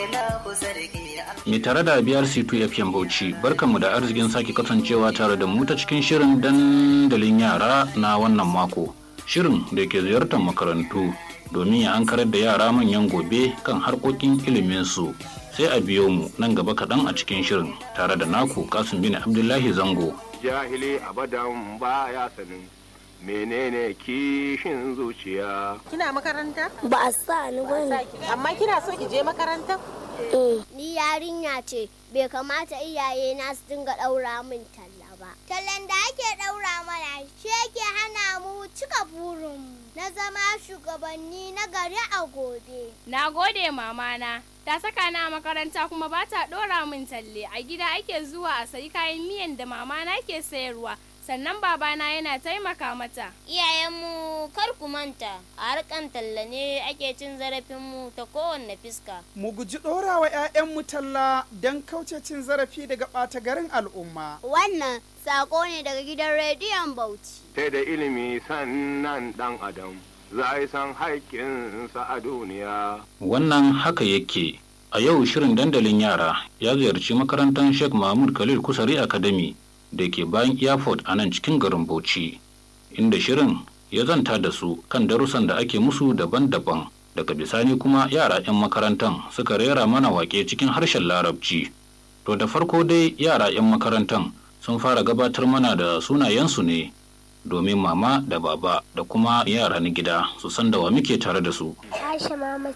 Mai tare da biyar C2 FM Bauchi, barkanmu da arzikin sake kasancewa tare da mu ta cikin shirin dandalin yara na wannan mako. Shirin da ke ziyartar makarantu domin ya ankarar da yara manyan gobe kan harkokin iliminsu. Sai a biyo mu nan gaba kaɗan a cikin shirin tare da naku Kasim bin Abdullahi Zango. Jahili abadan baya sanin menene kishin zuciya. Kina makaranta? Ba a sa ni bane. Amma kina so ki je makaranta? Ni yarinya ce, bai kamata iyaye na su dinga ɗaura min talla ba. Tallan da ake ɗaura mana shi yake hana mu cika burinmu na zama shugabanni na gari a gobe. Na gode mamana. Ta saka na a makaranta kuma ba ta ɗora min talle. A gida ake zuwa a sayi kayan miyan da mamana ke sayarwa. Sannan babana yana taimaka mata. Iyayenmu kar ku manta, a harkan talla ne ake cin zarafinmu ta kowanne fiska. Mu guji ɗorawa 'ya'yanmu talla don kauce cin zarafi daga ɓata garin al'umma. Wannan sako ne daga gidan rediyon Bauchi. Sai da ilimi sannan ɗan adam za yi san haƙƙinsa a duniya. Wannan haka yake. A yau shirin dandalin yara ya ziyarci makarantar Sheikh Mahmud Khalil Kusari Academy da ke bayan airport a nan cikin garin Bauchi, inda shirin ya zanta da su kan darussan da ake musu daban-daban. Daga bisani kuma yara 'yan makarantar suka rera mana wake cikin harshen Larabci. To da farko dai yara 'yan makarantar sun fara gabatar mana da sunayensu ne domin mama da baba da kuma yara na gida su san da wa muke tare da su. Aisha Muhammad